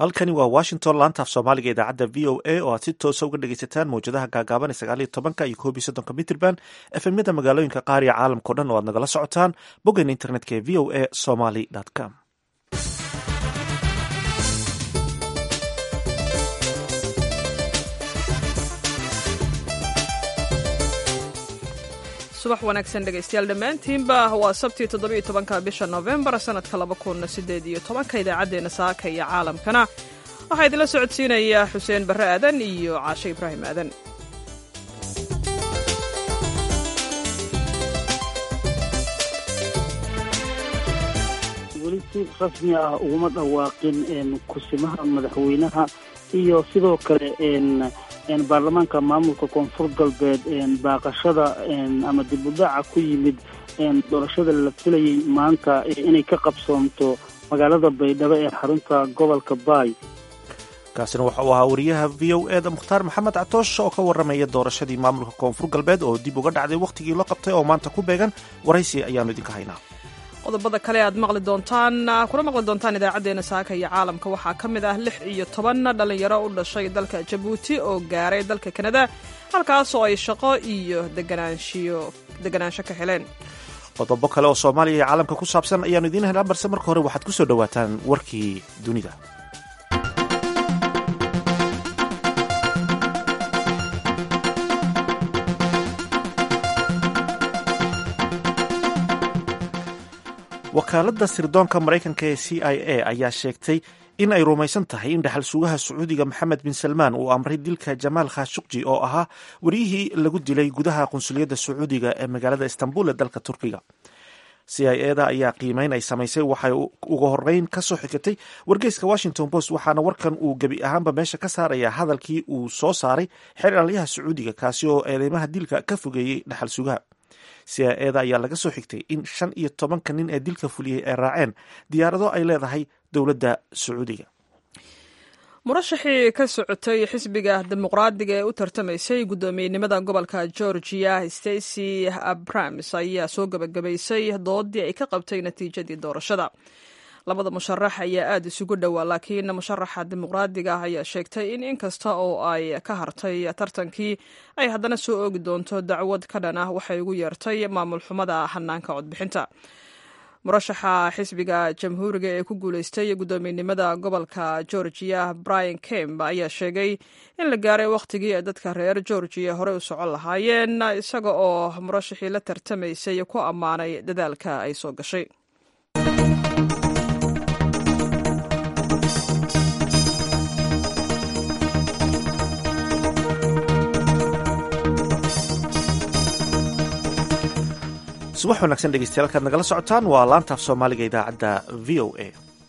halkani waa washington laantaaf soomaaliga idaacadda v o a oo aad si toosa uga dhegeysataan mawjadaha gaagaaban ee sagaal iyo tobanka iyo koob iyo soddonka mitrband efemyada magaalooyinka qaar iyo caalamkao dhan oo aad nagala socotaan boggeena internetka ee v o a somaly com subax wanaagsan dhegaystayaal dhammaantiinba waa sabtii toddobiiyo tobanka bisha nofembar sannadka laba kun siddeed iyo tobanka idaacaddeenna saaka iyo caalamkana waxaa idinla socodsiinaya xuseen barre aadan iyo caashe ibraahim aadan weli si rasmi ah uguma dhawaaqin kusimaha madaxweynaha iyo sidoo kale baarlamaanka maamulka koonfur galbeed baaqashada ama dib u dhaca ku yimid doorashada la filayay maanta inay ka qabsoomto magaalada baydhabo ee xarunta gobolka baay kaasina waxa uu ahaa wariyaha v o e da mukhtaar maxamed catoosh oo ka warramaya doorashadii maamulka koonfur galbeed oo dib uga dhacday wakhtigii loo qabtay oo maanta ku beegan waraysi ayaanu idinka haynaa qodobada kale aad maqli doontaan kuna maqli doontaan idaacaddeenna saaka iyo caalamka waxaa ka mid ah lix iyo toban dhallinyaro u dhashay dalka jabuuti oo gaaray dalka kanada halkaas oo ay shaqo iyo deganaanshiyo deganaansho ka heleen qodobo kale oo soomaaliya iyo caalamka ku saabsan ayaanu idiin helnaa balse marka hore waxaad ku soo dhowaataan warkii dunida wakaaladda sirdoonka maraykanka ee c i a ayaa sheegtay in ay rumaysan tahay in dhaxal sugaha sacuudiga maxamed bin salmaan uu amray dilka jamaal khashukji oo ahaa wariyihii lagu dilay gudaha qunsuliyadda sacuudiga ee magaalada istanbul ee dalka turkiga c i eda ayaa qiimeyn ay samaysay waxay uga horeyn ka soo xigtay wargeyska washington post waxaana warkan uu gebi ahaanba meesha ka saarayaa hadalkii uu soo saaray xeralyaha sacuudiga kaasi oo eedeymaha dilka ka fogeeyey dhaxal sugaha c i eda ayaa laga soo xigtay in shan iyo tobanka nin ee dilka fuliyey ay raaceen diyaarado ay leedahay dowladda sacuudiga murashaxii ka socotay xisbiga dimuqraadiga ee u tartamaysay guddoomiyenimada gobolka georgia stacy abrams ayaa soo gabagabaysay doodii ay ka qabtay natiijadii doorashada labada musharax ayaa aada isugu dhowaa laakiin musharaxa dimuqraadiga ah ayaa sheegtay in inkasta oo ay ka hartay tartankii ay haddana soo oogi doonto dacwad ka dhan ah waxay ugu yeertay maamul xumada hanaanka codbixinta murashaxa xisbiga jamhuuriga ee ku guuleystay guddoomiyenimada gobolka georgia brian kemb ayaa sheegay in la gaaray wakhtigii ay dadka reer georgiya horey u socon lahaayeen isaga oo murashaxii la tartamaysay ku ammaanay dadaalka ay soo gashay subax wanaagsan dhegeystayaal kaad nagala socotaan waa laantaaf soomaaliga idaacadda v o a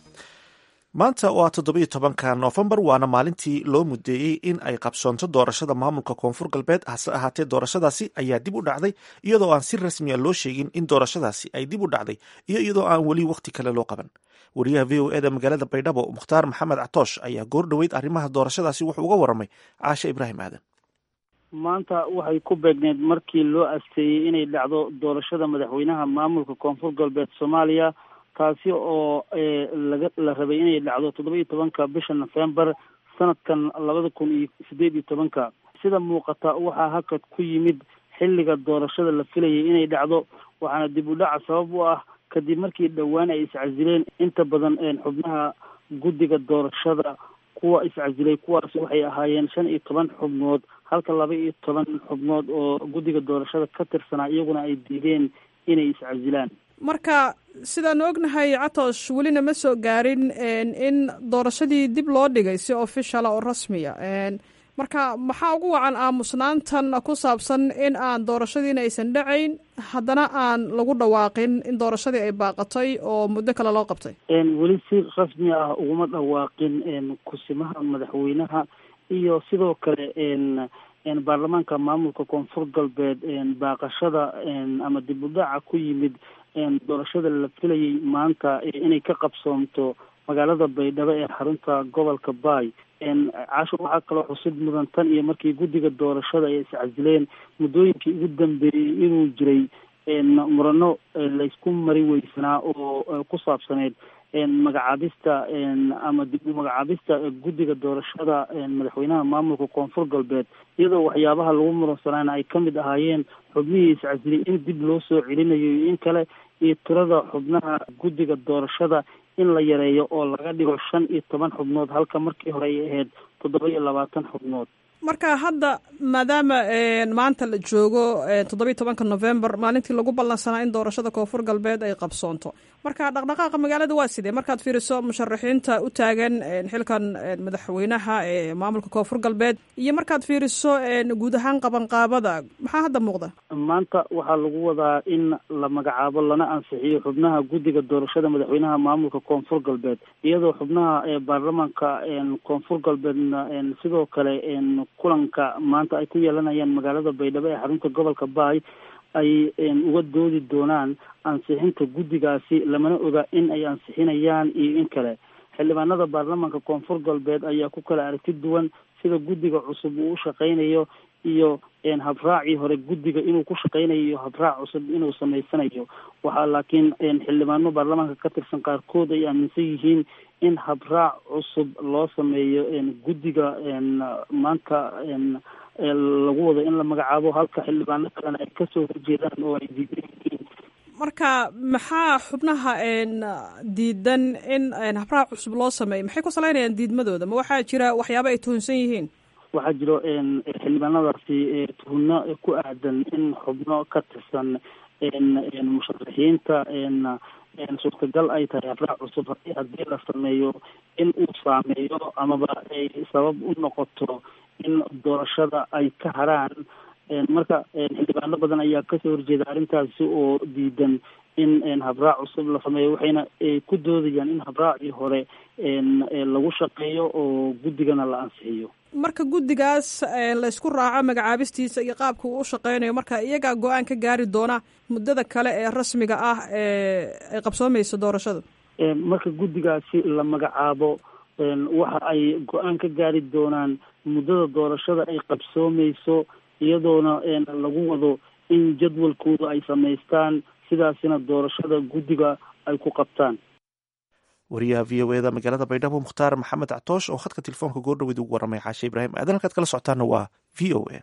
maanta oo ah toddobiyo tobanka noofembar waana maalintii loo mudeeyey in ay qabsoonto doorashada maamulka koonfur galbeed hase ahaatee doorashadaasi ayaa dib u dhacday iyadoo aan si rasmiya loo sheegin in doorashadaasi ay dib u dhacday iyo iyadoo aan weli wakhti kale loo qaban wariyaha v o e da magaalada baydhabo mukhtaar maxamed catoosh ayaa goor dhoweyd arrimaha doorashadaasi wuxuu uga warramay caashe ibraahim aadan maanta waxay ku beegneed markii loo asteeyey inay dhacdo doorashada madaxweynaha maamulka koonfur galbeed soomaaliya taasi oo laga la rabay inay dhacdo toddoba iyo tobanka bisha nofembar sanadkan labada kun iyo sideed iyo tobanka sida muuqata waxaa hakad ku yimid xilliga doorashada la filayay inay dhacdo waxaana dib u dhaca sabab u ah kadib markii dhowaan ay iscasileen inta badan xubnaha guddiga doorashada kuwa iscasilay kuwaas waxay ahaayeen shan iyo toban xubnood halka laba iyo toban xubnood oo guddiga doorashada ka tirsanaa iyaguna ay diideen inay iscasilaan marka sidaanu ognahay catoosh welina ma soo gaarin in doorashadii dib loo dhigay si officiala oo rasmiya marka maxaa ugu wacan aamusnaantan ku saabsan in aan doorashadiina aysan dhacayn haddana aan lagu dhawaaqin in doorashadii ay baaqatay oo muddo kale loo qabtay weli si rasmi ah uguma dhawaaqin kusimaha madaxweynaha iyo sidoo kale baarlamaanka maamulka koonfur galbeed baaqashada ama dib u dhaca ku yimid doorashada la filayay maanta inay ka qabsoomto magaalada baydhabo ee xarunta gobolka baay casho waxaa kaloo xusid mudan tan iyo markii guddiga doorashada ay iscasileen muddooyinkii ugu dambeeyey inuu jiray murano laysku mari weysanaa oo ku saabsaneyd magacaabista ama dib u magacaabista guddiga doorashada madaxweynaha maamulka koonfur galbeed iyadoo waxyaabaha lagu muransanayna ay ka mid ahaayeen xubnihii iscasli in dib loo soo celinayo iyo in kale iyo tirada xubnaha guddiga doorashada in la yareeyo oo laga dhigo shan iyo toban xubnood halka markii hore ay ahayd toddoba iyo labaatan xubnood marka hadda maadaama maanta la joogo toddobiyi tobanka november maalintii lagu ballansanaa in doorashada koonfur galbeed ay qabsoonto marka dhaqdhaqaaqa magaalada waa sidee markaad fiiriso musharaxiinta u taagan xilkan madaxweynaha ee maamulka koonfur galbeed iyo markaad fiiriso guud ahaan qabanqaabada maxaa hadda muuqda maanta waxaa lagu wadaa in la magacaabo lana ansixiyo xubnaha guddiga doorashada madaxweynaha maamulka koonfur galbeed iyadoo xubnaha baarlamaanka koonfur galbeedna sidoo kale kulanka maanta ay ku yeelanayaan magaalada baydhabo ee xarunta gobolka baay ay uga doodi doonaan ansixinta guddigaasi lamana oga in ay ansixinayaan iyo in kale xildhibaanada baarlamaanka koonfur galbeed ayaa ku kala aragti duwan sida guddiga cusub uu u shaqaynayo iyo habraacii hore guddiga inuu ku shaqaynayo iyo habraac cusub inuu samaysanayo waxaa laakiin xildhibaano baarlamaanka ka tirsan qaarkood ay aaminsan yihiin in habraac cusub loo sameeyo guddiga maanta lagu wado in la magacaabo halka xildhibaano kalena ay kasoo horjeedaan oo ay diidan yihiin marka maxaa xubnaha diidan in habraac cusub loo sameeyo maxay ku salaynayaan diidmadooda ma waxaa jira waxyaaba ay tuhunsan yihiin waxaa jiro xildhibaanadaasi tuhno ku aadan in xubno ka tirsan musharaxiinta suurtagal ay tahay habraac cusub haddii la sameeyo in uu saameeyo amaba ay sabab u noqoto in doorashada ay ka haraan marka xildhibaano badan ayaa kasoo horjeeda arrintaasi oo diidan in habraac cusub la sameeyo waxayna ku doodayaan in habraacii hore lagu shaqeeyo oo guddigana la ansixiyo marka guddigaas laysku raaco magacaabistiisa iyo qaabka uu u shaqeynayo marka iyagaa go-aan ka gaari doona muddada kale ee rasmiga ah ee ay qabsoomayso doorashada marka guddigaasi la magacaabo waxa ay go-aan ka gaari doonaan muddada doorashada ay qabsoomeyso iyadoona lagu wado in jadwalkooda ay samaystaan sidaasina doorashada guddiga ay ku qabtaan wariyaha v o eda magaalada baydhabo mukhtaar maxamed cactoosh oo khadka telefoonka goordhaweyd ugu warramay xaashe ibraahim aadan halkaad kala socotaana waa v o a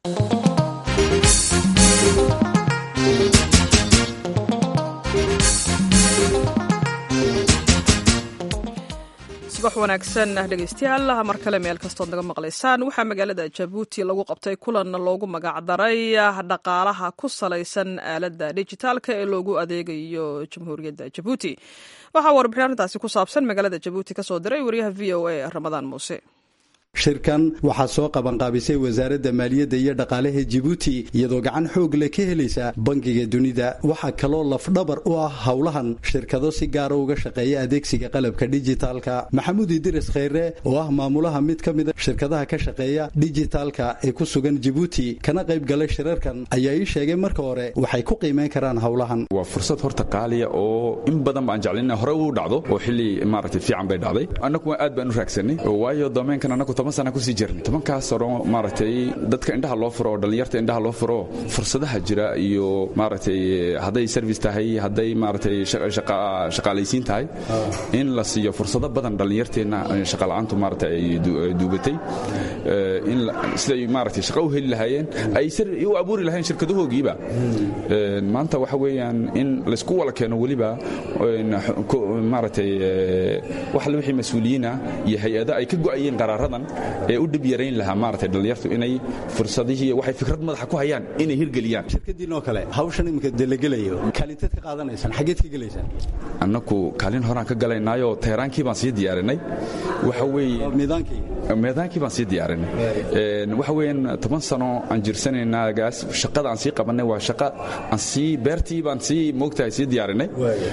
subax wanaagsan dhegeystayaal mar kale meel kastood naga maqlaysaan waxaa magaalada jabuuti lagu qabtay kulan loogu magacdaray dhaqaalaha ku salaysan aaladda dijitaalka ee loogu adeegayo jamhuuriyadda jabuuti waxaa warbixin arrintaasi ku saabsan magaalada jabuuti kasoo diray wariyaha v o a ramadaan muuse shirkan waxaa soo qabanqaabisay wasaaradda maaliyadda iyo dhaqaalaha jibuuti iyadoo gacan xoog leh ka helaysa bangiga dunida waxaa kaloo lafdhabar u ah howlahan shirkado si gaara uga shaqeeya adeegsiga qalabka dijitaalka maxamuud idiris kheyre oo ah maamulaha mid ka mida shirkadaha ka shaqeeya dijitaalka ee ku sugan jibuuti kana qayb galay shirarkan ayaa ii sheegay marka hore waxay ku qiimeyn karaan howlahan waa fursad horta qaaliya oo in badan baan jeclina hore u dhacdo oo xilli maaragtay fiican bay dhacday annagu aad baan u raagsanay waayo doomeenkan annagu toban sana kusii jirnay tobankaas hore maaragtay dadka indhaha loo furo oo dhallinyarta indhaha loo furo fursadaha jira iyo maaragtay hadday service tahay hadday maaragtay shaqaalaysiin tahay in la siiyo fursado badan dhallinyarteenna shaqala'aantu maaragtay ay duubatay in siday maaragtay shaqo u heli lahaayeen ay u abuuri lahayn shirkadahoogiiba maanta waxa weeyaan in laysku wala keeno weliba maaragtay wax wixii mas-uuliyiina iyo hay-ada ay ka go'ayeen qaraaradan ee u dhib yarayn lahaa maaragtay dhallinyartu inay fursadihii waxay fikrad madaxa ku hayaan inay hirgeliyaan shirkadiinoo kale hawshan iminka delagelayo kaalinteed ka qaadanaysaan xaggeed ka gelaysaan annaku kaalin horaan ka galaynaayo teheraankii baan sii diyaarinay waxa weeye miidaankii meedaankii baan sii diyaarinay waxa weeyaan toban sano aan jirsanaynaagaas shaqada aan sii qabannay waa shaqa aan sii beertii baan sii moogtahay sii diyaarinay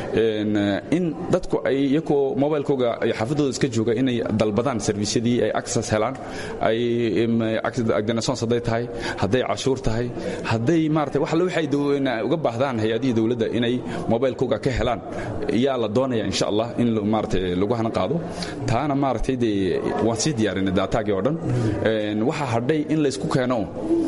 in dadku ay iyakoo mobilekooga xaafadooda iska jooga inay dalbadaan servisyadii ay access helaan ay agdanasoons hadday tahay hadday cashuur tahay hadday maarata wax alle waxay uga baahdaan hay-adihii dowladda inay mobilekooga ka helaan yaa la doonaya insha allah in maarata lagu hana qaado taana maaragtay dee waan sii diyaarinay daataagii oo dhan waxaa hadhay in laysku keeno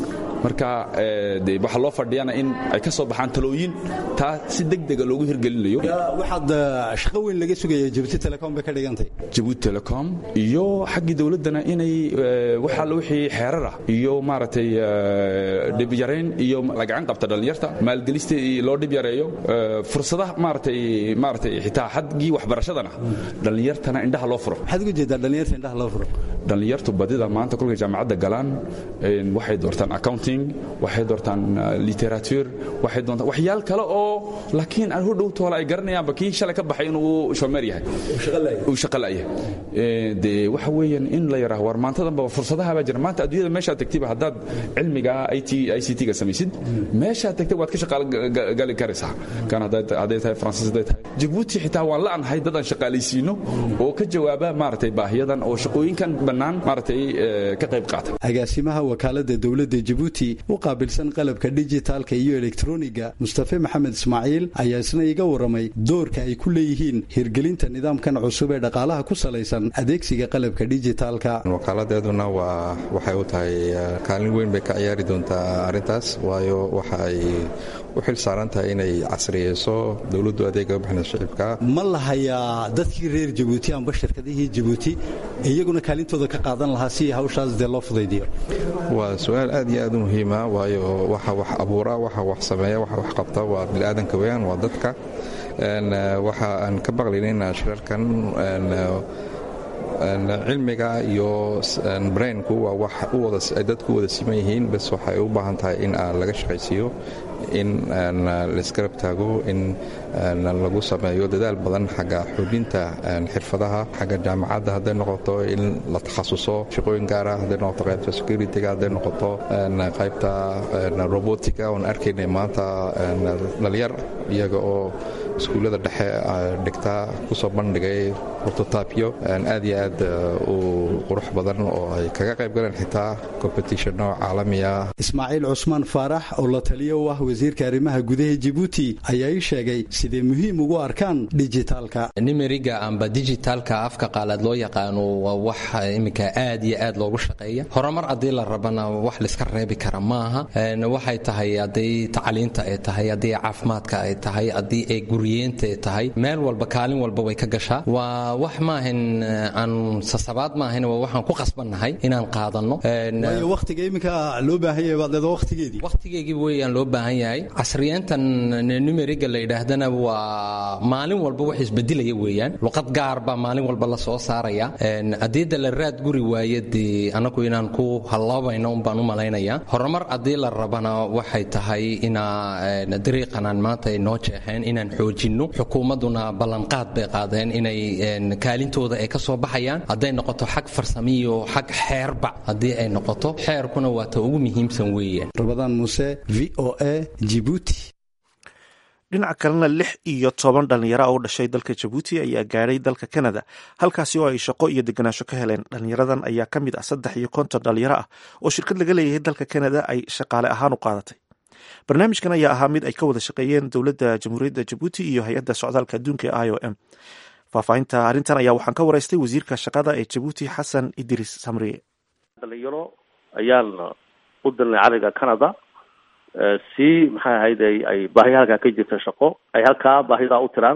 marka de waxaa loo fadhiyana in ay ka soo baxaan talooyin taa si degdega loogu hirgelinayo waxaad shaqo weyn laga sugaya jabuuti telecom bay ka dhigantay jabuuti telecom iyo xaggii dowladdana inay waxaa wixii xeerar ah iyo maaragtay dhibyarayn iyo lagacan qabta dhallinyarta maalgelista loo dhib yareeyo fursadaha maaratay maaratay xitaa xaggii waxbarashadana dhallinyartana indhaha loo furo maxaad uga jeedaa dhallinyarta indhaha loo furo dhallinyartu badida maanta kolkay jaamacadda galaan waxay doortaan accounting waxay doortaan literature waxay doontaan waxyaal kale oo laakiin aan hodhow toola ay garanayaanba kii shalay ka baxay inuu shomeer yahay uu shaqo la'yahay dee waxa weeyaan in la yaraha war maantadanba fursadaha baa jira maanta adduunyada meeshaad tagtiba haddaad cilmiga i t i c t ga samaysid meeshaad tagtay waad ka shaqaalo gali karaysaa kan hadday tahay faransiis hadday tahay jabuuti xitaa waan la'anahay dad aan shaqaalaysiino oo ka jawaaba maaragtay baahiyadan oo shaqooyinkan bannaan maaragtay ka qayb qaata agaasimaha wakaalada dowladda jabuuti u qaabilsan qalabka dijitaalka iyo elektroniga mustafe maxamed ismaaciil ayaa isna iga waramay doorka ay ku leeyihiin hirgelinta nidaamkan cusub ee dhaqaalaha ku salaysan adeegsiga qalabka dijitaalka wakaaladeeduna waa waxay u tahay kaalin weyn bay ka ciyaari doontaa arrintaas waayo waxa ay u xil saaran tahay inay casriyeyso dowladdu adeega bixina shicibka ma lahayaa dadkii reer jabuuti amba shirkadihii jabuuti iyaguna kaalintooda ka qaadan lahaa si hawshaas dee loo fudaydiyo waa su-aal aad iyo aad u muhiima waayo waxa wax abuura waxa wax sameeya waxa wax qabta waa biniaadanka weyaan waa dadka waxa aan ka baqlaynayna shirarkan cilmiga iyo brainku waa wax ay dadku wada siman yihiin bas waxay u baahan tahay in laga shaqaysiiyo in laisgarab taago in lagu sameeyo dadaal badan xagga xoojinta xirfadaha xagga jaamacadda hadday noqoto in la takhasuso shaqooyin gaara hadday noqoto qaybta securityga hadday noqoto qaybta robotica oon arkaynay maanta dhalinyar iyaga oo iskuullada dhexe dhigta kusoo bandhigay prototapyo aad iyo aad u qurux badan oo ay kaga qayb galeen xitaa competitionno caalamiya ismaaciil cusmaan faarax oo la taliya u ah wasiirka arrimaha gudaha jibuuti ayaa ii sheegay siday muhiim ugu arkaan dijitaalka nimeriga amba dijitaalka afka qaalaad loo yaqaano waa wax iminka aad iyo aad loogu shaqeeya horumar haddii la rabana wax layska reebi kara maaha waxay tahay haddii tacliinta ay tahay haddii caafimaadka ay tahay haddii ay guriyeenta ay tahay meel walba kaalin walba way ka gashaa waa wax maahan aan sasabaad maahan waa waxaan ku qasbannahay inaan qaadanno waayo wakhtiga iminka loo baahan yahay baad leeda wakhtigeedii wakhtigeygii weeyaan loo baahan yahay casriyeyntan numeriga la yidhaahdana waa maalin walba wax isbedelaya weeyaan luqad gaar baa maalin walba la soo saaraya haddii de la raad guri waaye dee anagu inaan ku halloobayno unbaan u malaynayaa horumar haddii la rabana waxay tahay inaa dariiqanaan maanta ay noo jeexeen inaan xoojinno xukuumadduna ballanqaad bay qaadeen inay kaalintooda ay ka soo baxayaan hadday noqoto xag farsamiyo xag xeerba haddii ay noqoto xeerkuna waa ta ugu muhiimsan weeyaan rabadaan muuse v o a jibuuti dhinaca kalena lix iyo toban dhallinyaro oo u dhashay dalka jabuuti ayaa gaadhay dalka kanada halkaasi oo ay shaqo iyo deganaansho ka heleen dhallinyaradan ayaa ka mid ah saddex iyo konton dhalinyaro ah oo shirkad laga leeyahay dalka kanada ay shaqaale ahaan u qaadatay barnaamijkan ayaa ahaa mid ay ka wada shaqeeyeen dowladda jamhuuriyadda jabuuti iyo hay-adda socdaalka adduunka ee i o m faahfaahinta arrintan ayaa waxaan ka waraystay wasiirka shaqada ee jabuuti xasan idris samriye dhalinyaro ayaan u dilnay cariga canada si maxay ahayd ay baahiya halkaa ka jirta shaqo ay halkaa baahidaa u tiraan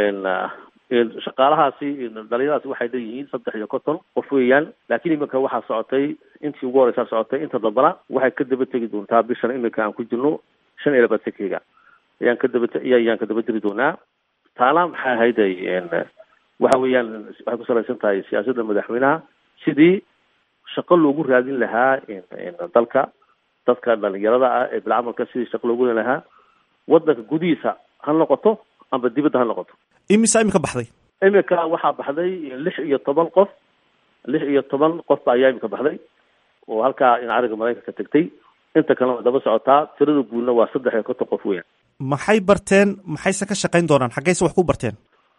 shaqaalahaasi dhalinyaradaasi waxay leeyihiin saddex iyo konton qof weeyaan laakiin iminka waxaa socotay intii ugu horeysaa socotay inta dambana waxay ka daba tegi doontaa bishan iminka aan ku jirno shan iyo labaatankeyga ayaan ka daba ayaan ka daba tegi doonaa taana maxay ahayd waxa weeyaan waxay ku salaysan tahay siyaasadda madaxweynaha sidii shaqo loogu raadin lahaa dalka dadka dhalinyarada ah ee bilcamalka sidii shaqo loogu raadin lahaa wadanka gudihiisa ha noqoto amba dibadda ha noqoto imisa imika baxday iminka waxaa baxday lix iyo toban qof lix iyo toban qof ba ayaa imika baxday oo halkaa in cariga maraykanka tegtay inta kalena way daba socotaa tirada guudna waa saddex iyo konton qof weeyaan maxay barteen maxayse ka shaqayn doonaan xaggayse wax ku barteen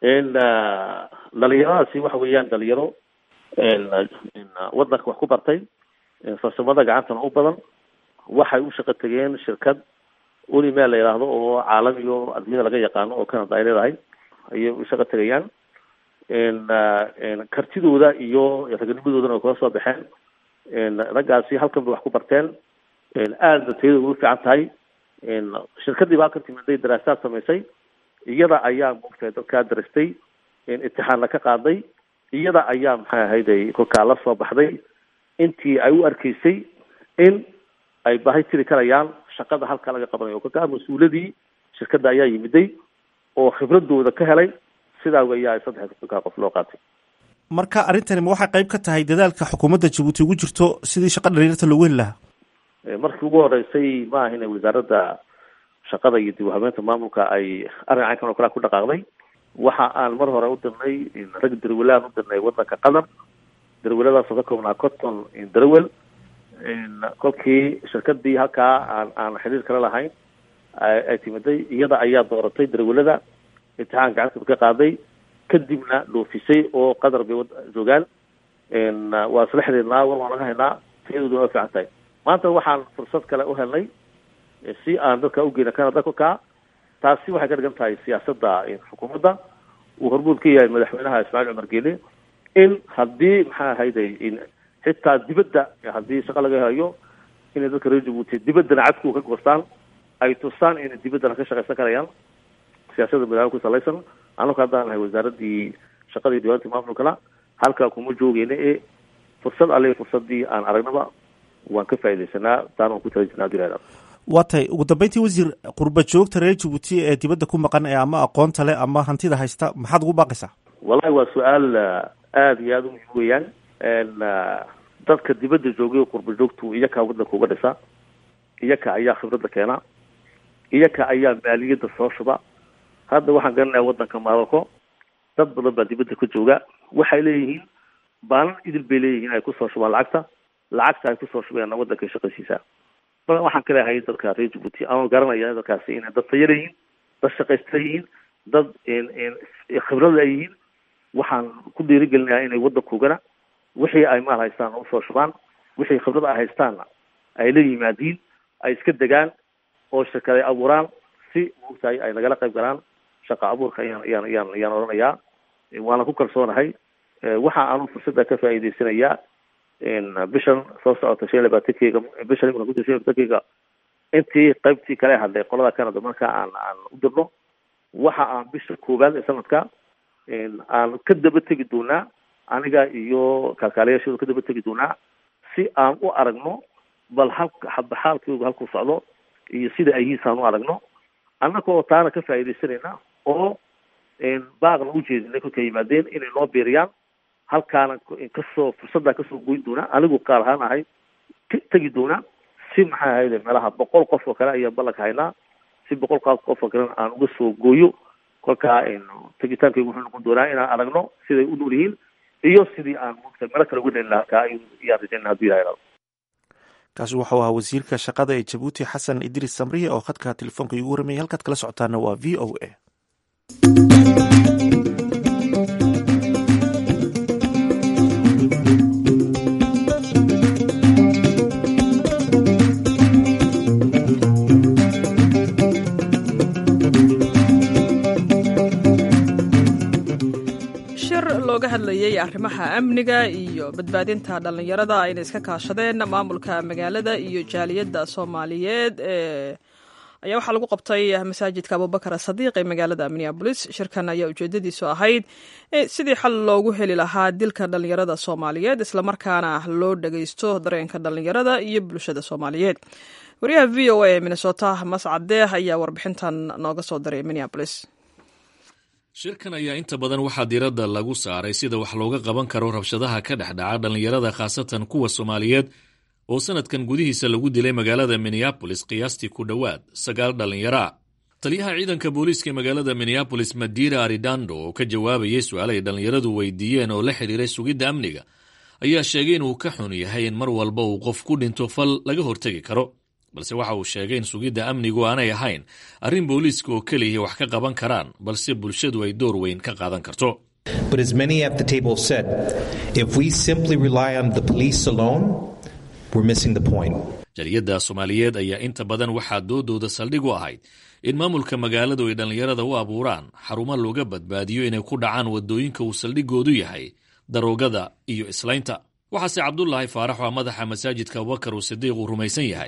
dhalinyaradaasi waxa weeyaan dhalinyaro wadanka wax ku bartay farsamada gacantana u badan waxay u shaqo tegeen shirkad unimel la yidhaahdo oo caalamiyo adduunyada laga yaqaano oo canada ay leedahay ayay u shaqo tegayaan kartidooda iyo ragnimadoodana way kula soo baxeen raggaasi halkan bay wax ku barteen aadna tayada ugu fiican tahay shirkadii baa ka timiday daraasaad samaysay iyada ayaa moogtahay dadkaa darastay imtixaanna ka qaaday iyada ayaa maxay ahayday kolkaa la soo baxday intii ay u arkaysay in ay baahi tiri karayaan shaqada halka laga qabanayo kolkaa mas-uuladii shirkadda ayaa yimiday oo khibradooda ka helay sidaa weeyaa saddex kolkaa qof loo qaatay marka arrintani ma waxay qayb ka tahay dadaalka xukuumadda jabuuti ugu jirto sidii shaqa dhalinyarta loogu heli lahaa markii ugu horeysay ma ahin wasaaradda shaqada iyo dib u habeenta maamulka ay arrin caynkan oo kalea ku dhaqaaqday waxa aan mar hore u dirnay rag darwelaan u dirnay wadanka qatar darweladaasoo ka koobnaa cotton darwel kolkii shirkadii halkaa aan aan xiriir kala lahayn ay timiday iyada ayaa dooratay darwelada imtixaan gacantooda ka qaaday kadibna dhoofisay oo qatar bay joogaan waa isla xiriirnaa war waan laga haynaa tayadooduna waa fiican tahay maanta waxaan fursad kale u helnay si aan dadka ugeyna canada kolkaa taasi waxay ka dhigan tahay siyaasadda xukuumadda uu hormuud ka yahay madaxweynaha ismaaciil cumar geele in haddii maxaa ahayday xitaa dibadda haddii shaqa laga hayo inay dadka reer jabuuti dibaddana cadku ka goostaan ay tusaan inay dibaddana ka shaqaysan karayaan siyaasadda madaxweyne ku salaysan annaku haddaan nahay wasaaradii shaqadii diiwaantii maamulkana halkaa kuma joogeyna ee fursad alle fursadii aan aragnaba waan ka faaidaysanaa taan waan ku tala jirna hadii lahada waa tahay ugu dambeyntii wasiir qurba joogta reer jabuuti ee dibadda ku maqan ee ama aqoonta leh ama hantida haysta maxaad ugu baaqaysaa wallahi waa su-aal aada iyo aada u muhiim weeyaan dadka dibadda joogay qurba joogtu iyaka wadanka uga dhisa iyaka ayaa khibradda keena iyaka ayaa maaliyadda soo shuba hadda waxaan garanayaa wadanka marocco dad badan baa dibadda ka jooga waxay leeyihiin baanan idil bay leeyihiin ay kusoo shubaan lacagta lacagta ay kusoo shubayaan wadanka shaqaysiisaa marka waxaan ka leehay dadka reer jabuuti ama garanaya dadkaasi inay dad taya leeyihiin dad shaqaysta yihiin dad khibrada ay yihiin waxaan ku dhiirigelinayaa inay waddankoogana wixii ay maal haystaan usoo shubaan wixii khibrada ay haystaanna ay la yimaadiin ay iska degaan oo shirkaday abuuraan si maogtahay ay nagala qayb galaan shaqa abuurka ayaan ayaan ayaan ayaan odhanayaa waana ku kalsoonahay waxa aanu fursadda ka faa'iidaysanayaa bishan soo socota shan iyo labaatankeyga bishan imika kuta shan iyo labaatankeyga intii qaybtii kale hadlay qolada canada marka aan aan u dirno waxa aan bisha koowaad ee sanadka aan ka daba tegi doonaa aniga iyo kaalkaalayaashooda ka daba tegi doonaa si aan u aragno bal halka xaalkooga halkuu socdo iyo sida ayhiisaan u aragno annaka oo taana ka faa'iidaysanayna oo baaqna u jeedinay kolkay yimaadeen inay noo biiriyaan halkaana kasoo fursaddaa kasoo goyn doonaa anigu qaar ahaan ahay tegi doonaa si maxay ahayde meelaha boqol qof oo kale ayaan ballanka haynaa si boqol qaas qof oo kalena aan uga soo gooyo kolkaa tegitaankaygu wuxuu noqon doonaa inaan aragno siday u nool yihiin iyo sidii aan mugta meelo kale uga dhalin lahaa halkaa iyaan rajayna haduu ilaha kaasi wuxuu ahaa wasiirka shaqada ee jabuuti xasan idris samriye oo khadka telefoonka iigu waramayay halkaad kala socotaana waa v o a looga hadlayay arrimaha amniga iyo badbaadinta dhallinyarada ayna iska kaashadeen maamulka magaalada iyo jaaliyadda soomaaliyeed ee ayaa waxaa lagu qabtay masaajidka abubakar sadiiq ee magaalada minneabolis shirkan ayaa ujeedadiisu ahayd sidii xal loogu heli lahaa dilka dhallinyarada soomaaliyeed islamarkaana loo dhageysto dareenka dhallinyarada iyo bulshada soomaaliyeed wariyaha v o a ee minnesota mascadeeh ayaa warbixintan nooga soo diray minneabolis shirkan ayaa inta badan waxaa diiradda lagu saaray sida wax looga qaban karo rabshadaha ka dhex dhaca dhallinyarada khaasatan kuwa soomaaliyeed oo sanadkan gudihiisa lagu dilay magaalada minneabolis qiyaastii ku dhowaad sagaal dhallinyaro ah taliyaha ciidanka booliiska magaalada minneabolis madira aridando oo ka jawaabayay su-aal ay dhallinyaradu weydiiyeen oo la xidhiiray sugidda amniga ayaa sheegay inuu ka xun yahay in mar walba uu qof ku dhinto fal laga hortegi karo balse waxa uu sheegay in sugidda amnigu aanay ahayn arrin booliiska oo keliya wax ka qaban karaan balse bulshadu ay door weyn ka qaadan karto But as many at the table said, if we simply rely on the police alone, we're missing the point. jaliyadda soomaaliyeed ayaa inta badan waxaa doodooda saldhig u ahayd in maamulka magaaladu ay dhallinyarada u abuuraan xarumo looga badbaadiyo inay ku dhacaan waddooyinka uu saldhigoodu yahay daroogada iyo islaynta waxaase cabdulaahi faarax oo madaxa masaajidka abubakar uu sidiiq uu rumaysan yahay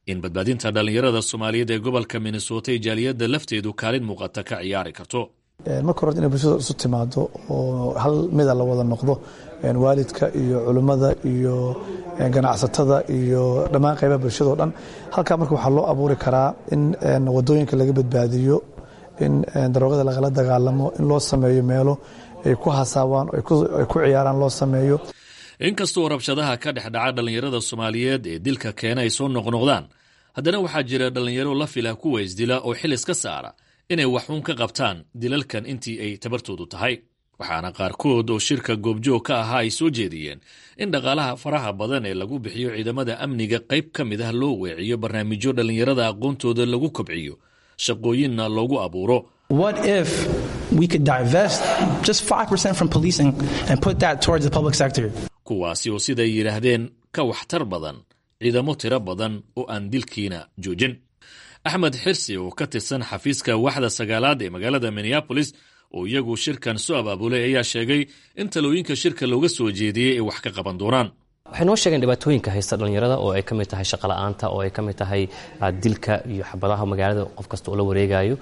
in badbaadinta dhallinyarada soomaaliyeed ee gobolka minnesota ee jaaliyadda lafteedu kaalin muuqata ka ciyaari karto marka hore inay bulshada isu timaado oo hal mida la wada noqdo waalidka iyo culimmada iyo ganacsatada iyo dhammaan qaybaha bulshada o dhan halkaa marka waxaa loo abuuri karaa in wadooyinka laga badbaadiyo in daroogada lagala dagaalamo in loo sameeyo meelo ay ku hasaabaan ay ku ciyaaraan loo sameeyo inkastoo rabshadaha ka dhex dhaca dhallinyarada soomaaliyeed ee dilka keena ay soo noqnoqdaan haddana waxaa jira dhallinyaro la fila kuwa isdila oo xil iska saara inay waxuun ka qabtaan dilalkan intii ay tabartoodu tahay waxaana qaarkood oo shirka goobjoog ka ahaa ay soo jeediyeen in dhaqaalaha faraha badan ee lagu bixiyo ciidamada amniga qayb ka mid ah loo weeciyo barnaamijyo dhallinyarada aqoontooda lagu kobciyo shaqooyinna loogu abuuro What if we could divest just 5% from policing and put that towards the public sector? kuwaasi oo siday yidhaahdeen ka waxtar badan ciidamo tiro badan oo aan dilkiina joojin axmed xirsi oo ka tirsan xafiiska waxda sagaalaad ee magaalada minneabolis oo iyagu shirkan soo abaabulay ayaa sheegay in talooyinka shirka looga soo jeediyey ay wax ka qaban doonaan waxay noo sheegeen dhibaatooyinka haysta dhallinyarada oo ay ka mid tahay shaqola'aanta oo ay ka mid tahay dilka iyo xabadaha magaalada qof kasta oo la wareegayo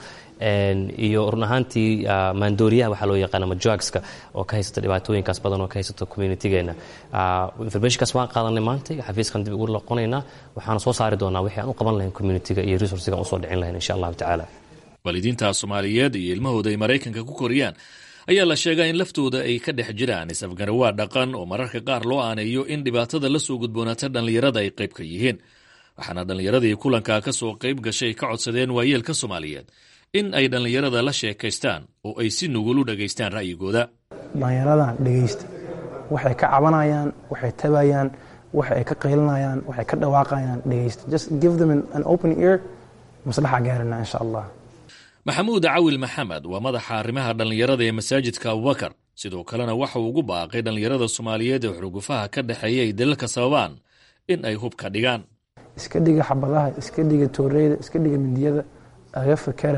iyo run ahaantii maandooriyaha waxaa loo yaqaan ama jugska oo ka haysata dhibaatooyinkaas badan oo ka haysata communitigeena informationkaas waan qaadanay maanta xafiiskan dib ugu noqonaynaa waxaana soo saari doonaa wixii aan u qaban lahayn communitiga iyo resourciga usoo dhicin lahayn insha allahu tacaala waalidiinta soomaaliyeed iyo ilmahooda ay maraykanka ku koriyaan ayaa la sheegaa in laftooda ay ka dhex jiraan isafgarawaa dhaqan oo mararka qaar loo aaneeyo in dhibaatada la soo gudboonaata dhallinyarada ay qayb ka yihiin waxaana dhallinyaradii kulankaa ka soo qayb gashay ka codsadeen waayeelka soomaaliyeed in ay dhallinyarada la sheekaystaan oo ay si nugul u dhagaystaan ra'yigooda dhallinyaradan dhegaysta waxay ka cabanayaan waxay tabayaan waxa ay ka qaylinayaan waxay ka dhawaaqayaan dhegaysta just give them an open ear maslaxa gaarina insha allah maxamuud cawil maxamed waa madaxa arrimaha dhallinyarada ee masaajidka abubakar sidoo kalena waxa uu ugu baaqay dhallinyarada soomaaliyeed ee xurugufaha ka dhexeeya ay dalalka sababaan in ay hubka dhigaan iska dhiga xabadaha iska dhiga tooreyda iska dhiga mindiyada aga fakera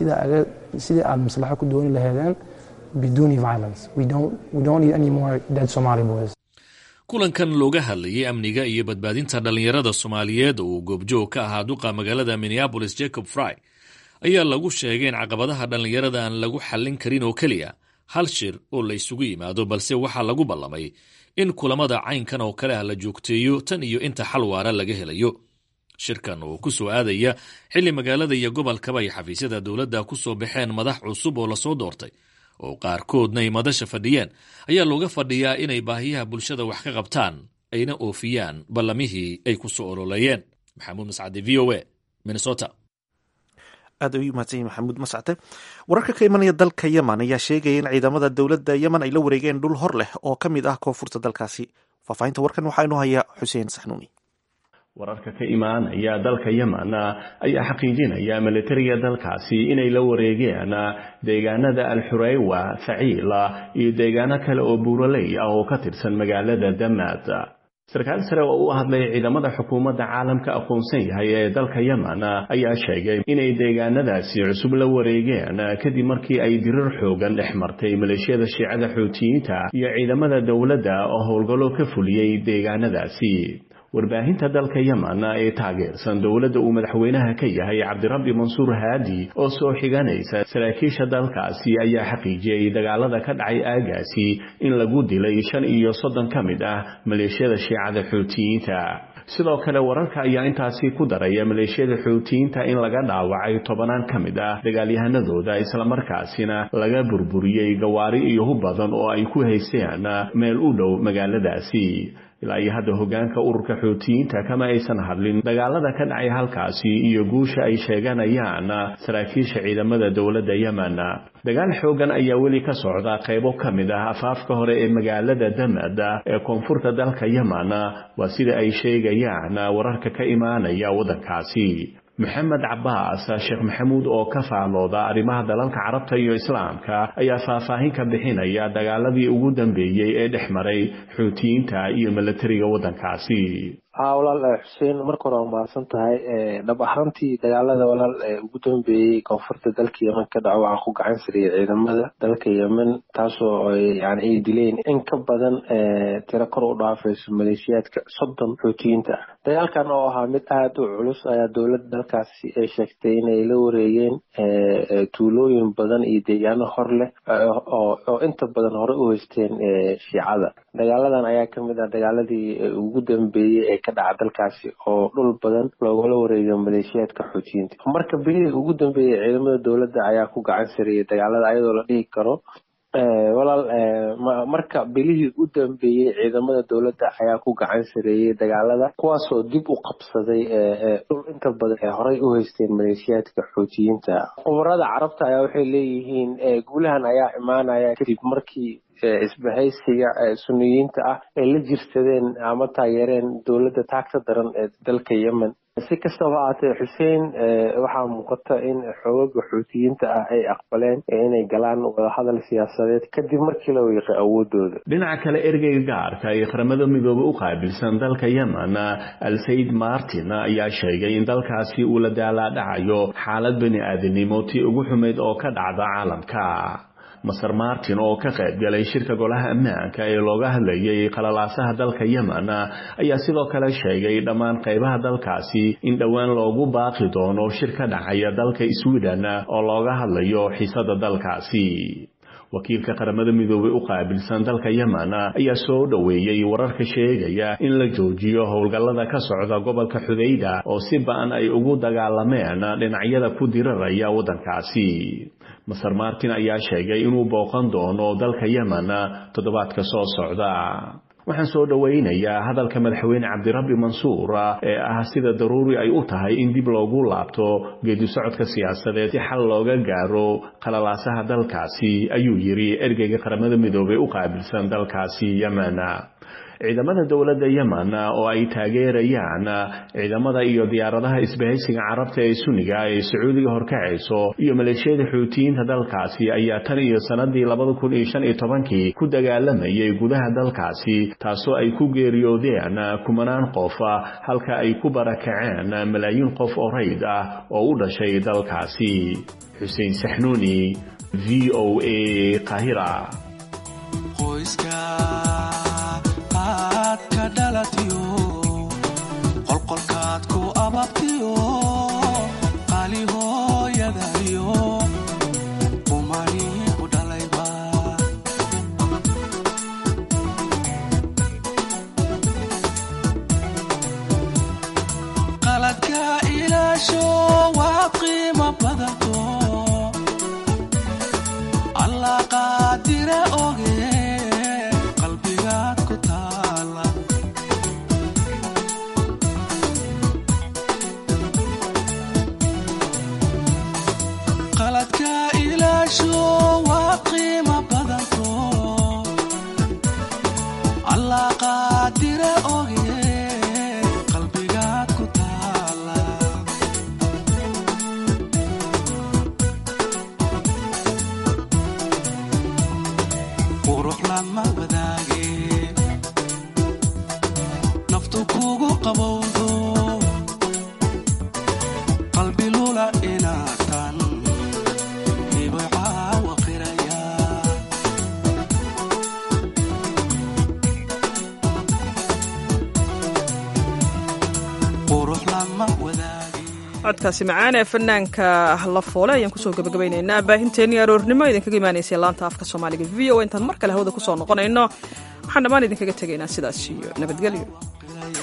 sidii aad maslaxo ku dooni laheedeen biduuni violence we don't need any more dead somali boys kulankan looga hadlayay amniga iyo badbaadinta dhallinyarada soomaaliyeed oo uu goobjoog ka ahaa duqa magaalada minneabolis jacob fry ayaa lagu sheegay in caqabadaha dhallinyarada aan lagu xallin karin oo keliya hal shir oo la isugu yimaado balse waxaa lagu ballamay in kulamada caynkan oo kale ah la joogteeyo tan iyo inta xal waara laga helayo shirkan oo ku soo aadaya xilli magaalada iyo gobolkaba ay xafiisyada dowladda ku soo baxeen madax cusub oo lasoo doortay oo qaarkoodna ay madasha fadhiyeen ayaa looga fadhiyaa inay baahiyaha bulshada wax ka qabtaan ayna oofiyaan ballamihii ay ku soo ololeeyeen maxamuud mascade v o a minnesota aad ayuu mahadsanyihin maxamuud mascate wararka ka imanaya dalka yemen ayaa sheegaya in ciidamada dowladda yemen ay la wareegeen dhul hor leh oo ka mid ah koonfurta dalkaasi faahfaahinta warkan waxaa inoo haya xuseen saxnuuni wararka ka imaanaya dalka yemen ayaa xaqiijinaya militariga dalkaasi inay la wareegeen deegaanada alxureywa faciila iyo deegaano kale oo buuraley ah oo ka tirsan magaalada damaad sarkaal sare oo u hadlay ciidamada xukuumadda caalamka aqoonsan yahay ee dalka yemen ayaa sheegay inay deegaanadaasi cusub la wareegeen kadib markii ay dirir xoogan dhex martay maleeshiyada shiicada xuutiyiinta iyo ciidamada dowladda oo howlgallo ka fuliyey deegaanadaasi warbaahinta dalka yemen ee taageersan dowladda uu madaxweynaha ka yahay cabdirabbi mansuur haadi oo soo xiganaysa saraakiisha dalkaasi ayaa xaqiijiyey dagaalada ka dhacay aagaasi in lagu dilay shan iyo soddon ka mid ah maleeshiyada shiicada xuutiyiinta sidoo kale wararka ayaa intaasi ku daraya maleeshiyada xuutiyiinta in laga dhaawacay tobanaan ka mid ah dagaalyahanadooda islamarkaasina laga burburiyey gawaari iyo hub badan oo ay ku haysteen meel u dhow magaaladaasi ilaa iyo hadda hogaanka ururka xuutiyiinta kama aysan hadlin dagaalada ka dhacay halkaasi iyo guusha ay sheeganayaan saraakiisha ciidamada dowladda yemen dagaal xoogan ayaa weli ka socda qaybo ka mid ah afaafka hore ee magaalada damad ee koonfurta dalka yemen waa sida ay sheegayaan wararka ka imaanaya waddankaasi maxamed cabaas sheekh maxamuud oo ka faalooda arrimaha dalalka carabta iyo islaamka ayaa faahfaahin ka bixinaya dagaaladii ugu dambeeyey ee dhex maray xuutiyiinta iyo milatariga waddankaasi haa walaal xuseen marka hore waa mahadsan tahay dhab ahaantii dagaalada walaal ugu dambeeyey koonfurta dalka yemen ka dhaco waxaan ku gacan sariyay ciidamada dalka yemen taasoo yani ay dileen in ka badan tiro kor u dhaafayso maleeshiyaadka soddon xuutiyiinta ah dagaalkan oo ahaa mid aada u culus ayaa dowladda dalkaasi ay sheegtay inay la wareegeen tuulooyin badan iyo deegaano hor leh oo inta badan hore u haysteen shiicada dagaaladan ayaa kamid ah dagaaladii ugu dambeeyey ee ka dhaca dalkaasi oo dhul badan loogala wareegayo maleeshiyaadka xuutiyiinta marka bilihii ugu dambeeyey ciidamada dowladda ayaa ku gacan sariyay dagaalada ayadoo la dhihi karo walaal marka bilihii u dambeeyey ciidamada dowladda ayaa ku gacan sareeyey dagaalada kuwaasoo dib u qabsaday dhul inta badan ee horey u haysteen maleeshiyaadka xuutiyiinta khubarada carabta ayaa waxay leeyihiin guulahan ayaa imaanaya kadib markii isbahaysiga suniyiinta ah ay la jirsadeen ama taageereen dowladda taagta daran ee dalka yemen si kastaba ahaatee xuseen waxaa muuqata in xoogaga xuutiyiinta ah ay aqbaleen inay galaan wadahadal siyaasadeed kadib markii la wiiqay awoodooda dhinaca kale ergeyga gaarka ee qaramada midoobe u qaabilsan dalka yemen alsaid martin ayaa sheegay in dalkaasi uu la daalaadhacayo xaalad bani aadamnimo tii ugu xumayd oo ka dhacda caalamka maser martin oo ka qayb galay shirka golaha ammaanka ee looga hadlayay qalalaasaha dalka yemen ayaa sidoo kale sheegay dhammaan qaybaha dalkaasi in dhowaan loogu baaqi doono shir ka dhacaya dalka sweden oo looga hadlayo xiisada dalkaasi wakiilka qaramada midoobey u qaabilsan dalka yemen ayaa soo dhoweeyey wararka sheegaya in la joojiyo howlgallada ka socda gobolka xudayda oo si ba-an ay ugu dagaalameen dhinacyada ku diraraya waddankaasi maser martin ayaa sheegay inuu booqan doono dalka yemen toddobaadka soo socda waxaan soo dhowaynayaa hadalka madaxweyne cabdirabbi mansuur ee ah sida daruuri ay u tahay in dib loogu laabto geedi socodka siyaasadeed si xal looga gaaro qalalaasaha dalkaasi ayuu yidhi ergeyga qaramada midoobey u qaabilsan dalkaasi yemen ciidamada dowladda yemen oo ay taageerayaan ciidamada iyo diyaaradaha isbahaysiga carabta ee suniga ee sacuudiga horkacayso iyo maleeshiyada xuutiyiinta dalkaasi ayaa tan iyo sanadii labada kun iyo shan iyo tobankii ku dagaalamayay gudaha dalkaasi taasoo ay ku geeriyoodeen kumanaan qof halka ay ku barakaceen malaayiin qof oo rayd ah oo u dhashay dalkaasi xuseen saxnuuni v o a qahira qolqolkaad ku ababtiyo qaali hooyadayo qumani ku dhalayba qaladka ilaasho waa qiimo badato allah qaadira oge qalbigaad ku taala qaladka ilaasho waa qiimo badanto allah qaadira oge qalbigaad ku taala qurux lama wadaage naftu kugu qabowdo qalbi lula inaatan codkaasi macaan ee fanaanka la foole ayaan kusoo gabagabaynaynaa baahinteenii aroornimo idinkaga imaanaysay laanta afka soomaaliga v o intaan mar kale hawada kusoo noqonayno waxaan dhammaan idinkaga tegaynaa sidaas iyo nabadgelyo